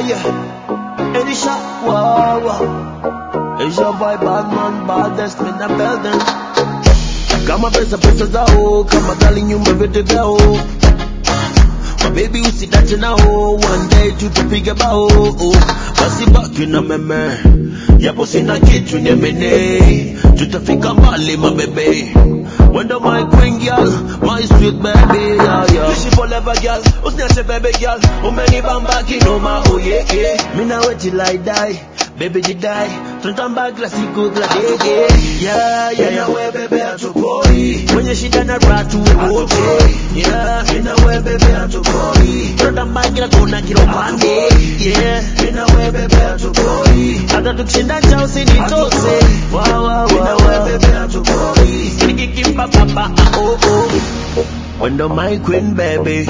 yeah. Elisha, wow, wow. It's your boy Batman, baddest in the building. Kama pesa pesa zao, kama gali nyumba vyote vyao. My baby usidache nao, one day tutapiga bao. Basi baki na meme, yapo sina kitu niamene. Tutafika mbali mabebe. Wendo my queen girl, my sweet baby, yeah, yeah. Wish you forever girl, usiniache baby girl. Umenibamba kinoma, oh yeah, yeah. Mina weti like die. Baby jidai, tunatamba kila siku kila dege Yeah, yeah, yeah, we bebe hatupoi Mwenye shida na ratu we wote Yeah, mina we bebe hatupoi Tunatamba kila kona kila upande Yeah, mina we bebe hatupoi Hata tukishinda njaa usinitose Wow, wow, wow Mina we bebe hatupoi Sikikimba papa, ah, oh, oh Wendo my queen baby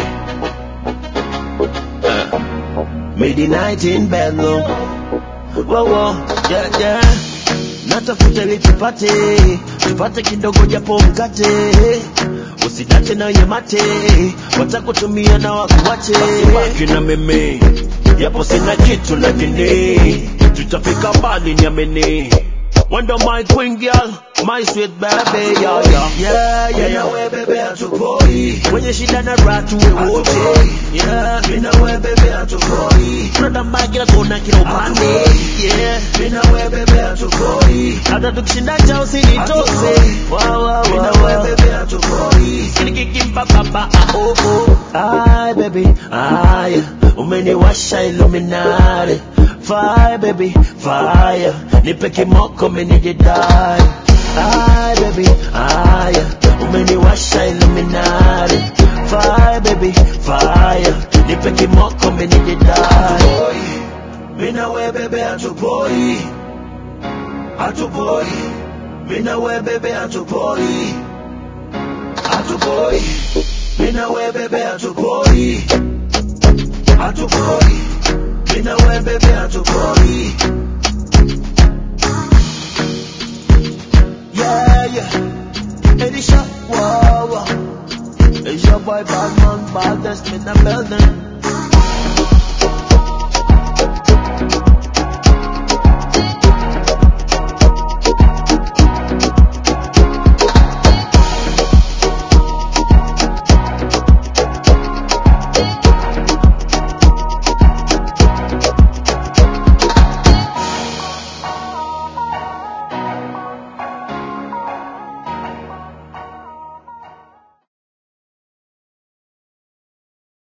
uh, Made the night in Bedlam Wow, wow, yeah, yeah. Natafuta ili tupate, tupate kidogo japo mkate, usidate na yemate, watakutumia na wakuwache. Baki na mimi, japo sina kitu lakini tutafika mbali, niamini. Wendo my queen girl, my sweet baby, yeah, yeah. Yeah, yeah, yeah, we bebe hatupoi. Wenye shida na ratu we wote. Yeah, mina we bebe hatupoi. Tunatamba kila kona kila upande. Yeah, mina we bebe hatupoi. Hata tukishinda njaa usinitose. Wow, wow, wow. Mina we bebe hatupoi. Sinikikimba papa, ah, oh, oh. Ay, baby, ay, umeniwasha Illuminati. Fire, baby, fire. Nipe kimoko menijidai. Ay, baby, ay, umeniwasha Illuminati. Fire, baby, fire. Nipe kimoko menijidai. Mina we bebe hatupoi. Hatupoi. Mina we bebe hatupoi. Hatupoi. Mina we bebe hatupoi. Hatupoi. Mina we bebe hatupoi. Yeah, yeah. Elisha, wow, wow. It's your boy Batman, baddest in the building.